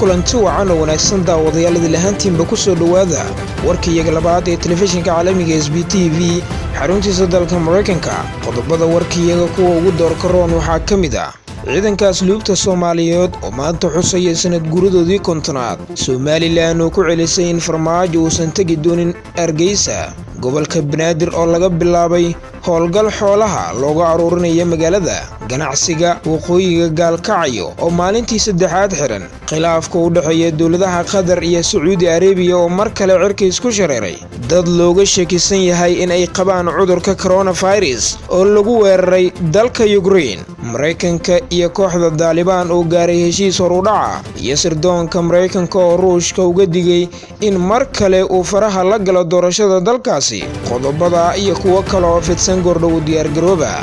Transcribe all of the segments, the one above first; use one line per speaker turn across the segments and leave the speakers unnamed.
kulanti wacan oo wanaagsan daawadayaaladii lahaantiinba ku soo dhowaada warkaiyaga labaad ee telefishinka caalamiga s b t v xaruntiisa dalka maraykanka qodobada warkaiyaga kuwa ugu doorka roon waxaa ka mid ah ciidanka asluubta soomaaliyeed oo maanta xusaya sanad guradoodii kontonaad somalilan oo ku celisay in farmaajo uusan tegi doonin hargeysa gobolka banaadir oo laga bilaabay howlgal xoolaha looga aruurinaya magaalada ganacsiga waqooyiga gaalkacyo oo maalintii saddexaad xiran khilaafka u dhexeeya dowladaha qatar iyo sacuudi arebiya oo mar kale cirka isku shareeray dad looga shakisan yahay in ay qabaan cudurka koronafirus oo lagu weeraray dalka yukrein maraykanka iyo kooxda daalibaan oo gaaray heshiis horudhaca iyo sirdoonka maraykanka oo ruushka uga digay in mar kale uu faraha la galo doorashada dalkaasi qodobada iyo kuwo kale oo fidsan gordhow diyaargarooba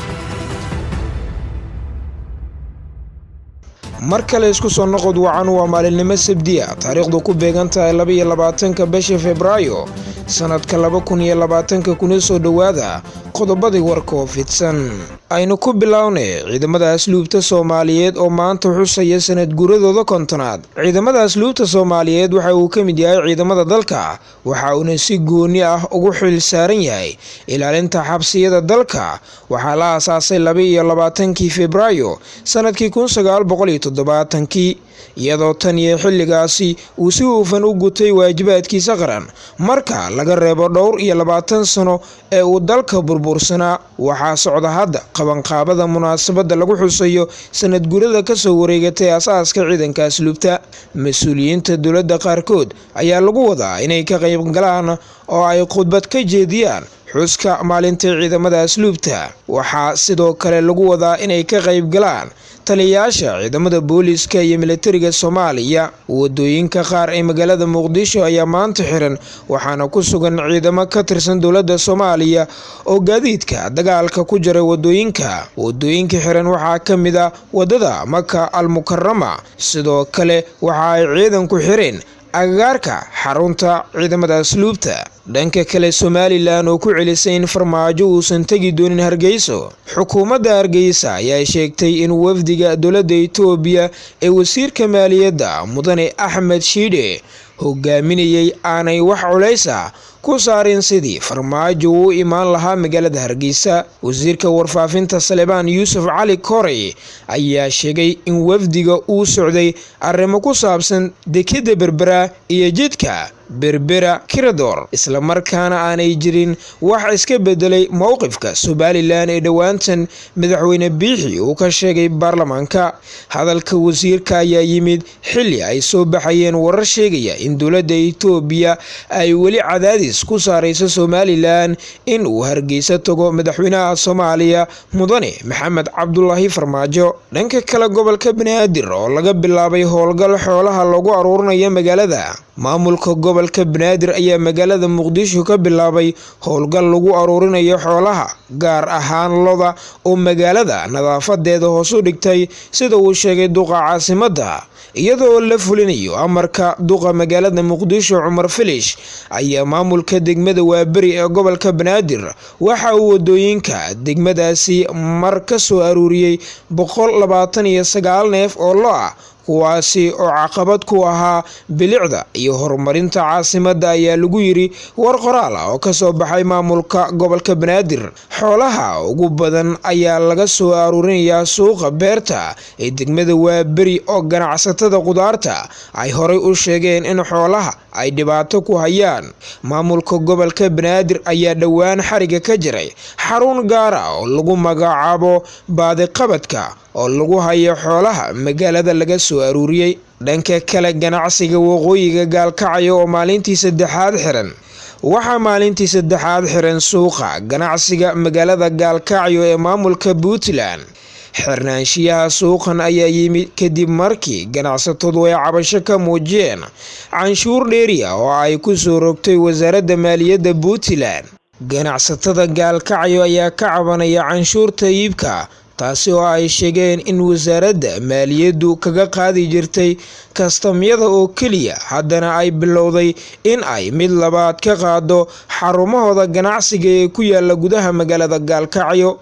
mar kale isku soo noqod wacan waa maalinimo sabdiya taariikhdu ku beegan tahay labaiyo labaatanka bisha februaayo sanadka laba kun iyo labaatanka kuna soo dhowaada qodobadii warka oo fidsan aynu ku bilownay ciidamada asluubta soomaaliyeed oo maanta xusaya sanad guradooda kontonaad ciidamada asluubta soomaaliyeed waxa uu ka mid yahay ciidamada dalka waxa uuna si gooni ah ugu xil saaran yahay ilaalinta xabsiyada dalka waxaa la aasaasay laba iyo labaatankii febraayo sanadkii kun sagaal boqol iyo toddobaatankii iyadoo tan iyo xilligaasi uu si huufan u gutay waajibaadkiisa qaran marka laga reebo dhowr iyo labaatan sano ee uu dalka burbursanaa waxaa socda hadda qabanqaabada munaasabadda lagu xusayo sanad gurada kasoo wareegatay asaaska ciidanka asluubta mas-uuliyiinta dowladda qaarkood ayaa lagu wadaa inay ka qayb galaan oo ay khudbad ka jeediyaan xuska maalinta ciidamada asluubta waxaa sidoo kale lagu wadaa inay ka qayb galaan taliyayaasha ciidamada booliiska iyo militariga soomaaliya wadooyinka qaar ee magaalada muqdisho ayaa maanta xiran waxaana ku sugan ciidamo ka tirsan dowladda soomaaliya oo gaadiidka dagaalka ku jira wadooyinka wadooyinka xiran waxaa ka mid a wadada maka al mukarama sidoo kale waxa ay ciidanku xireen agagaarka xarunta ciidamada asluubta dhanka kale somalilan oo ku celisay in farmaajo uusan tegi doonin hargeyso xukuumadda hargeysa ayaa sheegtay in wafdiga dowladda itoobiya ee wasiirka maaliyadda mudane axmed shiidhe hogaaminayay aanay wax culaysa ku saarin sidii farmaajo uu imaan lahaa magaalada hargeysa wasiirka warfaafinta salebaan yuusuf cali korey ayaa sheegay in wafdiga uu socday arrimo ku saabsan dekidda berbera iyo jidka berbera kirador islamarkaana aanay jirin wax iska bedelay mowqifka somalilan ee dhowaantan madaxweyne biixi uu ka sheegay baarlamaanka hadalka wasiirka ayaa yimid xilli ay soo baxayeen warar sheegaya in dowladda itoobiya ay weli cadaadis ku saarayso somalilan in uu hargeysa tago madaxweynaha soomaaliya mudane maxamed cabdulaahi farmaajo dhanka kale gobolka banaadir oo laga bilaabay howlgal xoolaha lagu aruurinayo magaalada maamulka gobolka banaadir ayaa magaalada muqdisho ka bilaabay howlgal lagu aruurinayo xoolaha gaar ahaan loda oo magaalada nadaafadeeda hoos u dhigtay sida uu sheegay duqa caasimadda iyadoo la fulinayo amarka duqa magaalada muqdisho cumar filish ayaa maamulka degmada waaberi ee gobolka banaadir waxa uu wadooyinka degmadaasi mar ka soo aruuriyey boqol labaatan iyo sagaal neef oo lo ah kuwaasi oo caqabad ku ahaa bilicda iyo horumarinta caasimadda ayaa lagu yiri war qoraal ah oo kasoo baxay maamulka gobolka banaadir xoolaha ugu badan ayaa laga soo aruurinayaa suuqa beerta ee degmada waaberi oo ganacsatada qudaarta ay horay u sheegeen in xoolaha ay dhibaato ku hayaan maamulka gobolka banaadir ayaa dhowaan xariga ka jiray xarun gaara oo lagu magacaabo baadiqabadka oo lagu hayo xoolaha magaalada laga soo aruuriyey dhanka kale ganacsiga waqooyiga gaalkacyo oo maalintii saddexaad xiran waxaa maalintii saddexaad xiran suuqa ganacsiga magaalada gaalkacyo ee maamulka puntland xirnaanshiyaha suuqan ayaa yimid kadib markii ganacsatadu ay cabasho ka muujiyeen canshuur dheeriya oo ay ku soo rogtay wasaaradda maaliyadda puntland ganacsatada gaalkacyo ayaa ka cabanaya canshuurta iibka taasi oo ay sheegeen in wasaaradda maaliyaddu kaga qaadi jirtay kastamyada oo keliya haddana ay bilowday in ay mid labaad ka qaado xarumahooda ganacsiga ee ku yaala gudaha magaalada gaalkacyo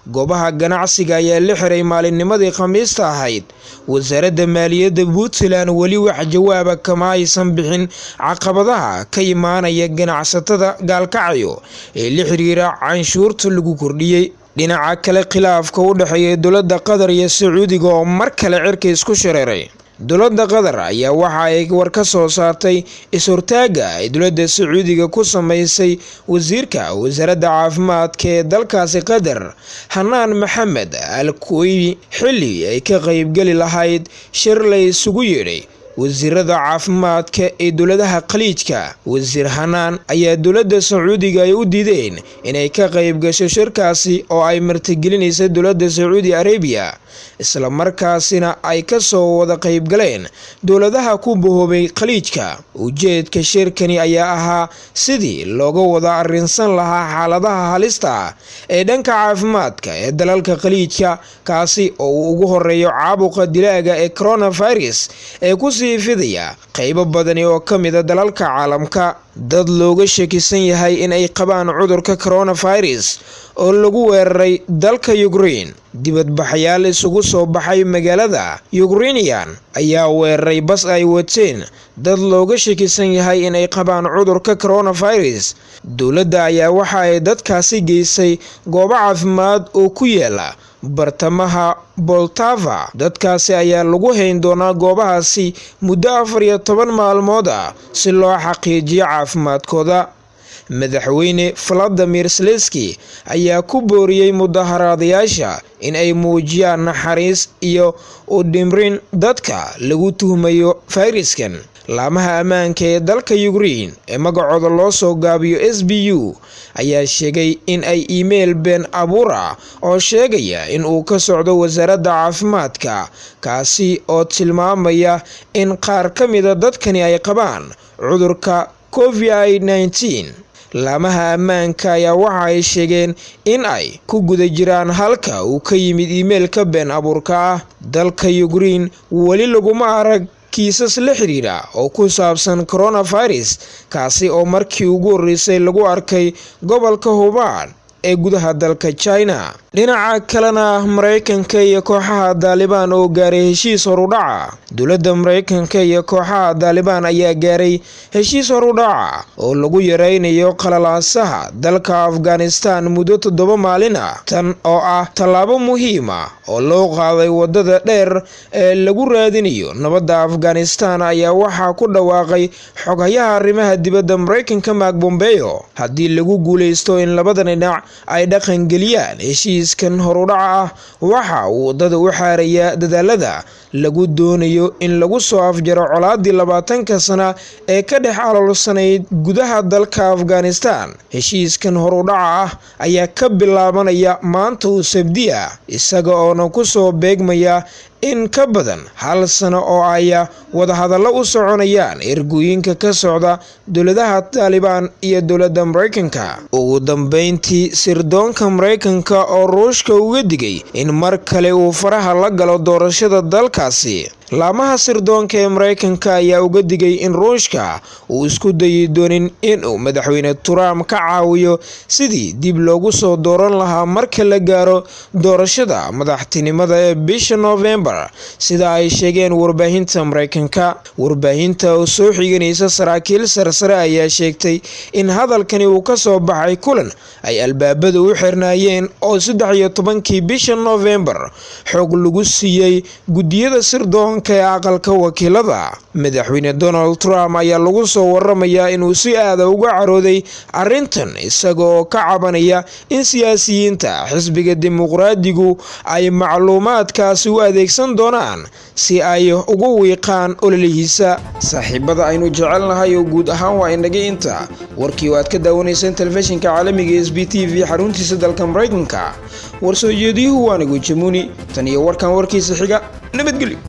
goobaha ganacsiga ayaa la xiray maalinnimadii khamiista ahayd wasaaradda maaliyadda puntland weli wax jawaaba kama aysan bixin caqabadaha ka imaanaya ganacsatada gaalkacyo ee la xiriira canshuurta lagu kordhiyey dhinaca kale khilaafka u dhexeeya dowladda qatar iyo sacuudiga oo mar kale cirka isku shareeray dowladda qatar ayaa waxa ay war ka soo saartay is-hortaaga ay dowladda sacuudiga ku sameysay wasiirka wasaaradda caafimaadka ee dalkaasi qatar hanaan maxamed al kuweybi xilli ay ka qeybgeli lahayd shir la isugu yeedhay wasiirada caafimaadka ee dowladaha khaliijka wasiir hanaan ayaa dowladda sacuudiga ay u diideen inay ka qayb gasho shirkaasi oo ay martigelinaysa dowladda sacuudi arabiya islamarkaasina ay kasoo wada qaybgaleen dowladaha ku bahoobay khaliijka ujeedka shirkani ayaa ahaa sidii looga wada arrinsan lahaa xaaladaha halista ee dhanka caafimaadka ee dalalka khaliijka kaasi oo uu ugu horeeyo caabuqa dilaaga ee coronavirus ee kusii fidaya qeybo badani oo ka mida dalalka caalamka dad looga shakisan yahay in ay qabaan cudurka coronavirus oo lagu weeraray dalka ukrein dibadbaxayaal isugu soo baxay magaalada yukrinian ayaa weeraray bas ay wateen dad looga shakisan yahay inay qabaan cudurka coronavirus dowladda ayaa waxa ay dadkaasi geysay goobo caafimaad oo ku yaala bartamaha boltava dadkaasi ayaa lagu hayn doonaa goobahaasi muddo afar iyo toban maalmood ah si loo xaqiijiyo caafimaadkooda madaxweyne valadimir seleski ayaa ku booriyey mudaharaadayaasha in ay muujiyaan naxariis iyo u dhimrin dadka lagu tuhmayo fayraskan laamaha ammaanka ee dalka ukrein ee magacooda loo soo gaabiyo s b u ayaa sheegay in ay iimayl been abuur ah oo sheegaya in uu ka socdo wasaaradda caafimaadka kaasi oo tilmaamaya in qaar ka mida dadkani ay qabaan cudurka covid nneteen laamaha ammaanka ayaa waxa ay sheegeen in ay ku guda jiraan halka uu ka yimid iimeylka been abuurka ah dalka ukrein weli laguma arag kiisas la xiriira oo ku saabsan coronavirus kaasi oo markii ugu horreysay lagu arkay gobolka hubaan ee gudaha dalka china dhinaca kalena mareykanka iyo kooxaha daalibaan oo gaaray heshiis horudhaca dowladda mareykanka iyo kooxaha daalibaan ayaa gaaray heshiis horudhaca oo lagu yareynayo qalalaasaha dalka afghanistan muddo toddoba maalin ah tan oo ah tallaabo muhiima oo loo qaaday wadada dheer ee lagu raadinayo nabadda afghanistan ayaa waxaa ku dhawaaqay xoghayaha arrimaha dibadda mareykanka maak bombeyo haddii lagu guuleysto in labada dhinac ay dhaqangeliyaan heshiiskan horudhaca ah waxa uu waddada u xaarayaa dadaalada lagu doonayo in lagu soo afjaro colaadii labaatanka sana ee ka dhex aloolsanayd gudaha dalka afghanistan heshiiskan horudhaca ah ayaa ka bilaabanaya maanta uu sabdiya isaga oona kusoo beegmaya in ka badan hal sano oo aya wadahadallo u soconayaan ergooyinka ka socda dowladaha taalibaan iyo dowladda mareykanka ugu dambeyntii sirdoonka mareykanka oo ruushka uga digay in mar kale uu faraha la galo doorashada dalkaasi laamaha sirdoonka ee mareykanka ayaa uga digay in ruushka uu isku dayi doonin inuu madaxweyne trump ka caawiyo sidii dib loogu soo dooran lahaa marka la gaaro doorashada madaxtinimada ee bisha novembar sida ay sheegeen warbaahinta mareykanka warbaahinta oo soo xiganaysa saraakiil sarsare ayaa sheegtay in hadalkani uu ka soo baxay kulan ay albaabada u xirnaayeen oo saddex iyo tobankii bisha novembar xoog lagu siiyey guddiyada sirdoon ee aqalka wakiilada madaxweyne donald trump ayaa lagu soo waramayaa inuu si aada uga carooday arrintan isaga oo ka cabanaya in siyaasiyiinta xisbiga dimuqraadigu ay macluumaadkaasi u adeegsan doonaan si ay ugu wiiqaan ololihiisa saaxiibada aynu jecelnahay oo guud ahaan waa inaga inta warkii oo aad ka daawanayseen telefishinka caalamiga s b t v xaruntiisa dalka mareykanka war soo jeediyuhu waanigu jamuni tan iyo warkan warkiisa xiga nabadgelyo